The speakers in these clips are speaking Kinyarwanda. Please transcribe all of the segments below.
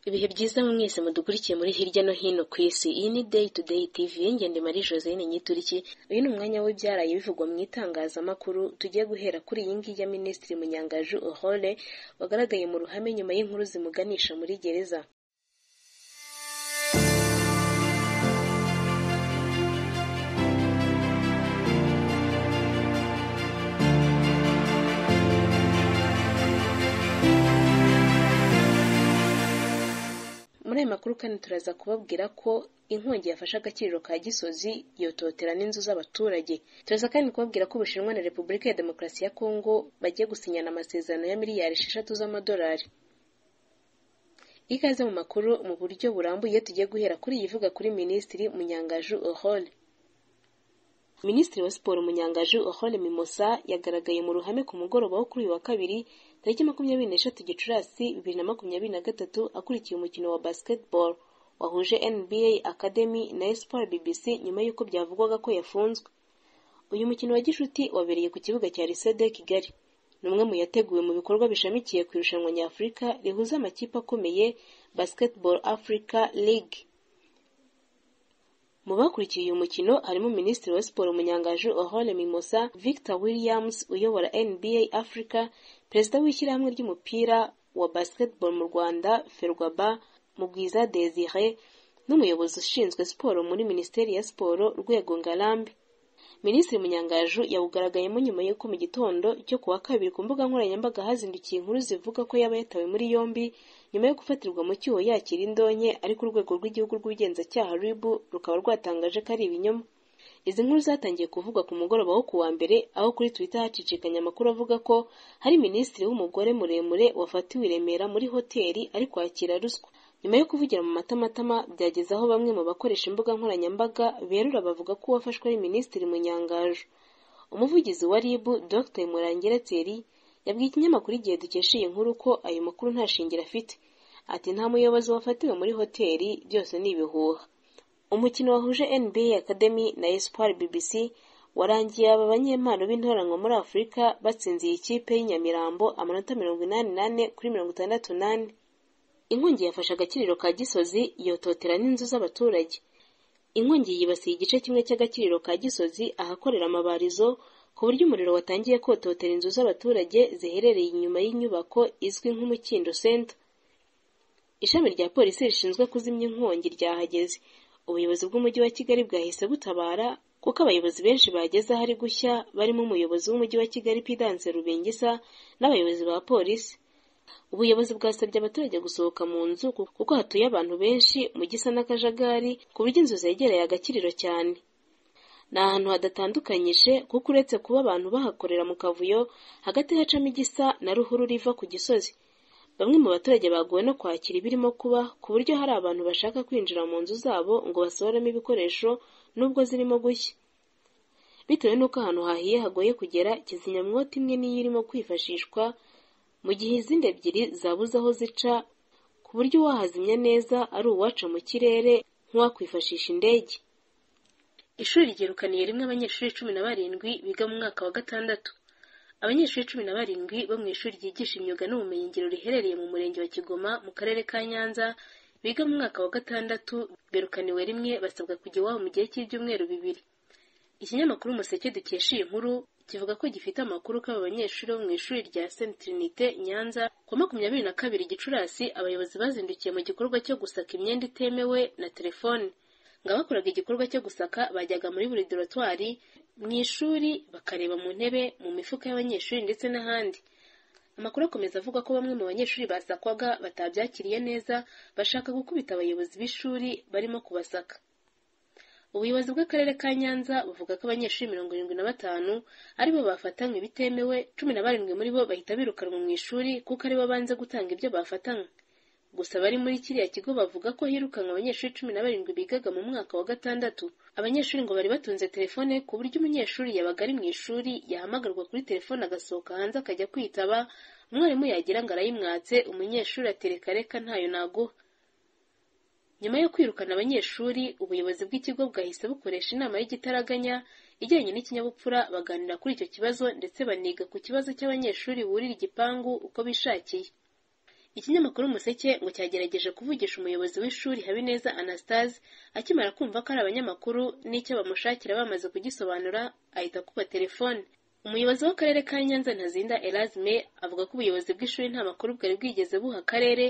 Ibihe byiza mu mwese mudukurikiye muri hirya no hino ku isi. Iyi ni Day to Day TV y'ingende Marie Joselyne Nyituriki. Uyu ni umwanya w'ibyaraye bivugwa mu itangazamakuru, tugiye guhera kuri iyi ngiyi ya Minisitiri Munyangaju Aurore wagaragaye mu ruhame nyuma y'inkuru zimuganisha muri gereza. muri aya makuru kandi turaza kubabwira ko inkongi yafashe agaciro ka gisozi yototera n'inzu z'abaturage turaza kandi kubabwira ko ubushinwa na repubulika ya demokarasi ya kongo bagiye gusinyana amasezerano ya miliyari esheshatu z'amadolari ikaze mu makuru mu buryo burambuye tugiye guhera kuri iyi ivuga kuri minisitiri munyangaju ohole minisitiri wa siporo munyangaju ohole mimosa yagaragaye mu ruhame ku mugoroba wo kuri uyu wa kabiri tariki makumyabiri n'eshatu gicurasi bibiri na makumyabiri na gatatu akurikiye umukino wa basketball wahuje nba academy na espoir bbc nyuma y'uko byavugwaga ko yafunzwe uyu mukino wa gishuti wabereye ku kibuga cya lisede kigali ni umwe mu yateguwe mu bikorwa bishamikiye ku irushanwa nyafurika rihuza amakipe akomeye basketball africa league mu bakurikiye uyu mukino harimo minisitiri wa siporo munyangaju ohole mimosa victor williams uyobora nba africa perezida w'ishyirahamwe ry'umupira wa basketball mu rwanda ferwaba mugwiza desire n'umuyobozi ushinzwe siporo muri minisiteri ya siporo rwego ngarambe minisitiri munyangaju yawugaragayemo nyuma y'uko mu gitondo cyo ku wa kabiri ku mbuga nkoranyambaga hazindukiye inkuru zivuga ko yaba yatawe muri yombi nyuma yo gufatirwa mu cyuho yakira indonke ariko urwego rw'igihugu rw'ubugenzacyaha ribu rukaba rwatangaje ko ari ibinyoma izi nkuru zatangiye kuvugwa ku mugoroba wo ku wa mbere aho kuri twitter hacicikanya amakuru avuga ko hari minisitiri w'umugore muremure wafatiwe i remera muri hoteli ari kwakira ruswa nyuma yo kuvugira mu matamatama byageze aho bamwe mu bakoresha imbuga nkoranyambaga berura bavuga ko uwafashwe ari minisitiri munyangaju umuvugizi wa rib dr murangire thierry yabwiye ikinyamakuru igihe dukesha iyi nkuru ko ayo makuru nta shingiro afite ati nta muyobozi wafatiwe muri hoteli byose ni ibihuha umukino wahuje nba academy na espoir bbc warangiye aba banyempano b'intoranwa muri afurika batsinziye ikipe y'inyamirambo amanota mirongo inani n'ane kuri mirongo itandatu n'ane inkongi yafashe agakiriro ka gisozi yototera n'inzu z'abaturage inkongi yibasiye igice kimwe cy'agakiriro ka gisozi ahakorera amabarizo ku buryo umuriro watangiye kototera inzu z'abaturage ziherereye inyuma y'inyubako izwi nk'umukindo center ishami rya polisi rishinzwe kuzimya inkongi ryahageze ubuyobozi bw'umujyi wa kigali bwahise butabara kuko abayobozi benshi bageze ahari gushya barimo umuyobozi w'umujyi wa kigali pidanse rubengisa n'abayobozi ba polisi ubuyobozi bwasabye abaturage gusohoka mu nzu kuko hatuye abantu benshi mu gisa n'akajagari ku buryo inzu zegereye agakiriro cyane ni ahantu hadatandukanyije kuko uretse kuba abantu bahakorera mu kavuyo hagati hacamo igisa na ruhurura iva ku gisozi bamwe mu baturage baguwe no kwakira ibirimo kuba ku buryo hari abantu bashaka kwinjira mu nzu zabo ngo basohoremo ibikoresho nubwo zirimo gushya bitewe n'uko ahantu hahiye hagoye kugera kizimyamwoto imwe niyo irimo kwifashishwa mu gihe izindi ebyiri zabuze aho zica ku buryo uwahazimya neza ari uwaca mu kirere nk'uwakwifashisha indege ishuri ryirukaniye rimwe abanyeshuri cumi na barindwi biga mu mwaka wa gatandatu abanyeshuri cumi na barindwi bo mu ishuri ryigisha imyuga n'ubumenyingiro riherereye mu murenge wa kigoma mu karere ka nyanza biga mu mwaka wa gatandatu birukaniwe rimwe basabwa kujya iwabo mu gihe cy'ibyumweru bibiri ikinyamakuru umuseke dukesha iyi nkuru kivuga ko gifite amakuru ko aba banyeshuri bo mu ishuri rya Saint Trinite Nyanza kuwa makumyabiri na kabiri Gicurasi abayobozi bazindukiye mu gikorwa cyo gusaka imyenda itemewe na telefone ngo abakoraga igikorwa cyo gusaka bajyaga muri buri dorotwari mu ishuri bakareba mu ntebe mu mifuka y'abanyeshuri ndetse n'ahandi amakuru akomeza avuga ko bamwe mu banyeshuri basakwaga batabyakiriye neza bashaka gukubita abayobozi b'ishuri barimo kubasaka ubuyobozi bw'akarere ka nyanza buvuga ko abanyeshuri mirongo irindwi na batanu aribo bafatanywe bitemewe cumi na barindwi muri bo bahita birukanwa mu ishuri kuko aribo banze gutanga ibyo bafatanywe gusa abari muri kiriya kigo bavuga ko hirukanwe abanyeshuri cumi na barindwi bigaga mu mwaka wa gatandatu abanyeshuri ngo bari batunze telefone ku buryo umunyeshuri yabaga ari mu ishuri yahamagarwa kuri telefone agasohoka hanze akajya kwitaba umwarimu yagira ngo arayimwatse umunyeshuri atereka reka ntayo naguha nyuma yo kwirukana abanyeshuri ubuyobozi bw'ikigo bwahise bukoresha inama y'igitaraganya ijyanye n'ikinyabupfura baganira kuri icyo kibazo ndetse baniga ku kibazo cy'abanyeshuri burira igipangu uko bishakiye Ikinyamakuru Umuseke ngo cyagerageje kuvugisha umuyobozi w'ishuri Habineza Anastase akimara kumva ko ari abanyamakuru n'icyo bamushakira bamaze kugisobanura ahita akuba telefone umuyobozi w'akarere ka nyanza ntazinda erazme avuga ko ubuyobozi bw'ishuri nta makuru bwari bwigeze buha akarere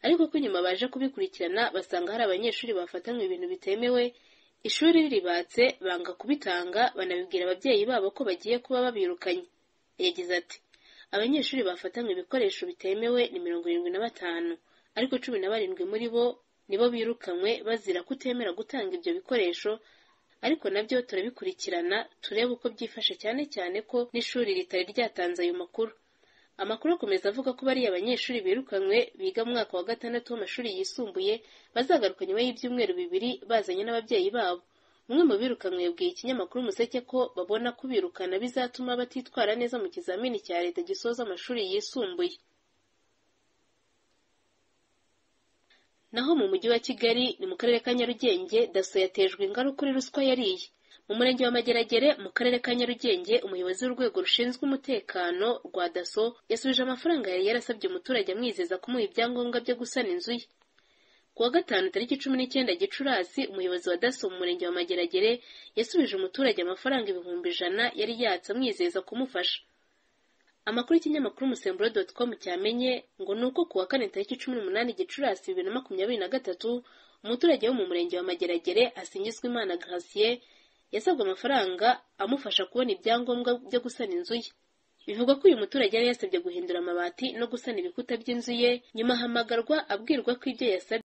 ariko ko nyuma baje kubikurikirana basanga hari abanyeshuri bafatanywe ibintu bitemewe ishuri riribatse banga kubitanga banabibwira ababyeyi babo ko bagiye kuba babirukanye yagize ati abanyeshuri bafatanywe ibikoresho bitemewe ni mirongo irindwi na batanu ariko cumi na barindwi muri bo nibo birukanywe bazira kutemera gutanga ibyo bikoresho ariko nabyo turabikurikirana turebe uko byifashe cyane cyane ko n'ishuri ritari ryatanze ayo makuru amakuru akomeza avuga ko bariya banyeshuri birukanywe biga mu mwaka wa gatandatu w'amashuri yisumbuye bazagaruka nyuma y'ibyumweru bibiri bazanye n'ababyeyi babo umwe mu birukanywe yabwiye ikinyamakuru umuseke ko babona kubirukana bizatuma batitwara neza mu kizamini cya leta gisoza amashuri yisumbuye naho mu mujyi wa kigali ni mu karere ka nyarugenge daso yatejwe ingaruka kuri ruswa yariye mu murenge wa mageragere mu karere ka nyarugenge umuyobozi w'urwego rushinzwe umutekano rwa daso yasubije amafaranga yari yarasabye umuturage amwizeza kumuha ibyangombwa byo gusana inzu ye ku wa gatanu tariki cumi n'icyenda gicurasi umuyobozi wa daso mu murenge wa mageragere yasubije umuturage amafaranga ibihumbi ijana yari yatse amwizeza kumufasha amakuru y'ikinyamakuru umusemburo doti com cyamenye ngo ni uko ku wa kane tariki cumi n'umunani gicurasi bibiri na makumyabiri na gatatu umuturage wo mu murenge wa mageragere asingizwa imana gratien yasabwe amafaranga amufasha kubona ibyangombwa byo gusana inzu ye bivugwa ko uyu muturage yari yasabye guhindura amabati no gusana ibikuta by'inzu ye nyuma ahamagarwa abwirwa ko ibyo yasabye